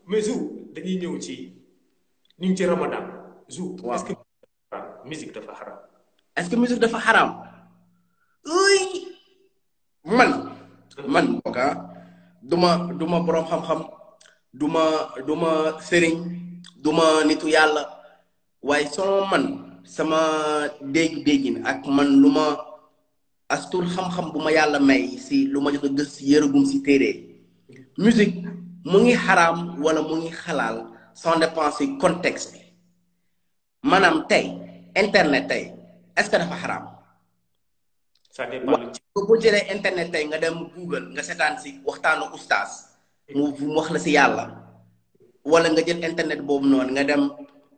mais Zou dañuy ñëw ci ñu ngi ci Ramadan. Zou waaw est-ce que musique dafa xaram. est-ce que musique dafa xaraam uy man man bokka duma duma boroom xam-xam duma duma sëriñ duma nitu yàlla waaye soo man sama dégg-déggin ak man lu ma astur xam-xam bu ma yàlla may si lu ma jot a gës si yërëgum si téere musique mu ngi xaraam wala mu ngi xalaal sans dépend si contexte bi maanaam tey internet tey est-ce que dafa xaraam ça dépend ci boo jëlee internet tey nga dem Google nga seetaan si waxtaanu ustaas mu mu wax la si yàlla wala nga jël internet boobu noonu nga dem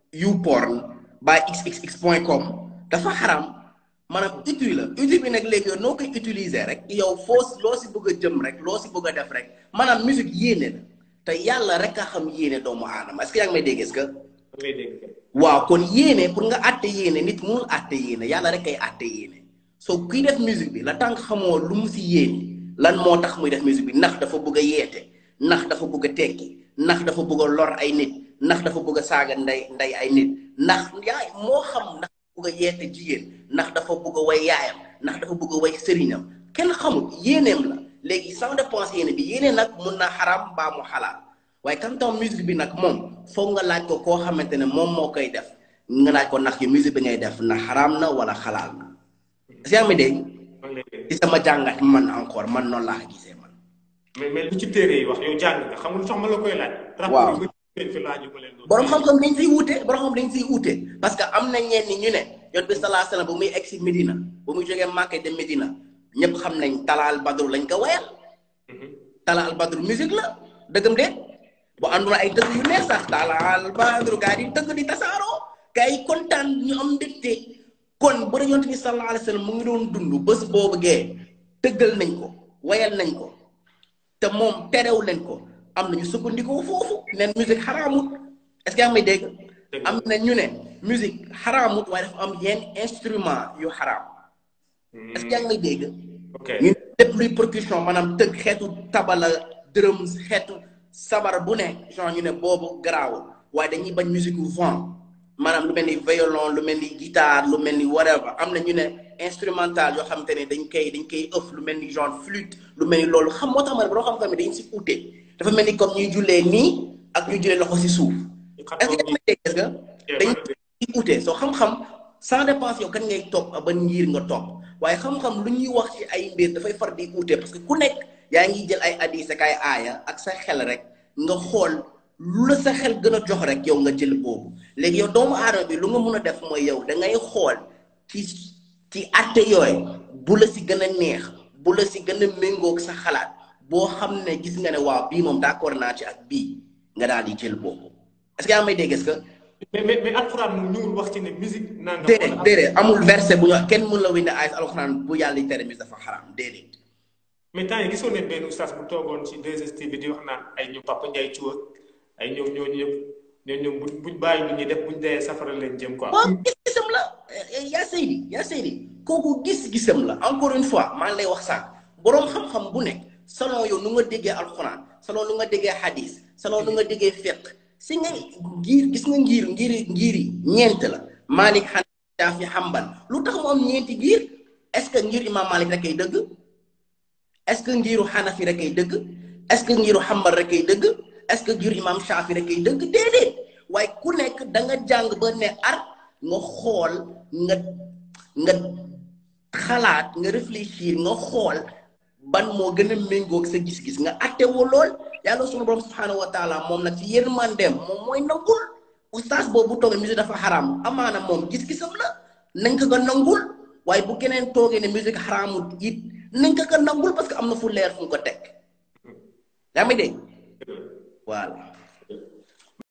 YouPorn by xxx point com dafa xaraam maanaam utile la utile bi nag léegi yow noo koy utiliser rek yow foo loo si bëgg a jëm rek loo si bëgg a def rek maanaam musique yéene la te yàlla rek a xam yéene doomu aadama est-ce que yaa ngi may dégg est-ce que ngay dégg. waaw kon yéene pour nga àtte yéene nit mënul àtte yéene yàlla rek kay àtte yéene soo kuy def musique bi la tànk xamoo lu mu si yéene lan moo tax muy def musique bi ndax dafa bëgg a yeete ndax dafa bëgg a tekki ndax dafa bëgg a lor ay nit ndax dafa bëgg a saaga nday nday ay nit ndax yaay moo xam ndax dafa bëgg a yeete jigéen ndax dafa bëgg a way yaayam ndax dafa bëgg a way sëriñam kenn xamul yéeneem la léegi sans dépense yéene bi yéene nag mun na xaram mbaa mu xalaal waaye quand tam musique bi nag moom foog nga laaj ko koo xamante ne moom moo koy def nga laaj ko ndax yi musique bi ngay def na xaraam na wala xalaal na si yaa ngi dégg maa ngi lay dégg. ci sama jàngat man encore man noonu laa ko gisee man mais mais lu ci téere yi wax yow jàng nga xam nga lu tax ma la koy laaj. Waaw. rapport yi nga fi laaju ma leen doon. borom xam-xam dañ siy wuute borom xam dañ siy wuute parce que am na ñenn ñi ñu ne yoon bi salaa salaam ba muy egg si Medina ba muy jógee Màkka dem Medina ñëpp xam nañ talaal badru lañ ko wayal Mhm. talaal badru musique la dëggam de bu àndul ay dëgg yu neex sax talaal badru gaa yi dëgg di tasaaroo gaa yi kontaan ñu am mbégte kon bu dee yonent bi sallallahu alayhi wa sallam mu ngi doon dund bés boobu gee tëggal nañ ko wayal nañ ko te moom terew leen ko am nañu sukkandikoo foofu neen musique xaraamut est-ce que yaa ngi may dégg Dëgg am na ñu ne musique xaraamut waaye dafa am yenn instrument yu xaraam est-ce que yaa ngi may dégg ok ñu lépp luy percussion maanaam tëgg xeetu tabala drums xeetu sabar bu ne genre ñu ne boobu garaawul waaye dañuy bañ musique vent maanaam lu mel ni violon lu mel ni guitare lu mel ni whatever am na ñu ne instrumental yoo xamante ne dañ koy dañ koy ëff lu mel ni genre flûte lu mel ni loolu xam moo tax ma ne boo xam-xam ne dañ si ute dafa mel ni comme ñuy jullee nii ak ñuy jullee loxo si suuf est-ce que yaa ngi may dégg est-ce que dañ ci ute soo xam-xam sans dépense yow kan ngay topp ba ngir nga topp waaye xam-xam lu ñuy wax ci ay mbir dafay far di ute parce que ku nekk yaa ngi jël ay hadis ak ay aaya ak sa xel rek nga xool lu la sa xel gën a jox rek yow nga jël boobu léegi yow doomu aadama bi lu nga mun a def mooy yow da ngay xool ci ci atte yooyu bu la si gën a neex bu la si gën a méngoog sa xalaat boo xam ne gis nga ne waaw bii moom d'accord naa ci ak bii nga daal di jël boobu est-ce que yaa may dégg est-ce que mais mais mais alxuraan moom ñëwul wax ci ne musique nangam. déedéet déedéet amul verset bu ñu kenn mën la winde ayat alxuraan bu yàlla di tere musique dafa xaraam déedéet mais temps yi gisoon ne benn oustaz bu toogoon ci 2STV di wax naan ay ñoom Papa Ndiaye Cuwa ay ñoom ñooñu ñëpp ñooñu ñoom buñ buñ bàyyi lu ñuy def buñ dee safara leen jëm quoi. waaw gis-gisam la yaa Seydi yaa Seydi kooku gis-gisam la encore une fois maa ngi lay wax sànq boroom xam-xam bu nekk selon yow nu nga déggee alxuraan selon nu nga déggee hadis selon nu nga déggee fiqh si nga ngir gis nga ngir ngir ngir yi ñeent la Malik Hanafi Shafi Hanbal lu tax mu am ñeenti ngir est-ce que ngir imam Malik rek ay dëgg est-ce que ngiru Hanafi rek ay dëgg est-ce que ngiru Hanbal rek ay dëgg est-ce que ngiru imam Shafi rek ay dëgg déedéet waaye ku nekk da nga jàng ba ne ar nga xool nga nga xalaat nga réfléchir nga xool ban moo gën a méngoog sa gis-gis nga attewoo lool yàlla sunu borom subhanahu wa taala moom nag ci yërmandeem moom mooy nangul oustaz boobu bu toogee musique dafa xaraam amaana moom gis-gisam la nañ ko ko nangul waaye bu keneen toogee ne musique xaraamut it nañ ko ko nangul parce que am na fu leer fu mu ko teg yaa ngi dégg voilà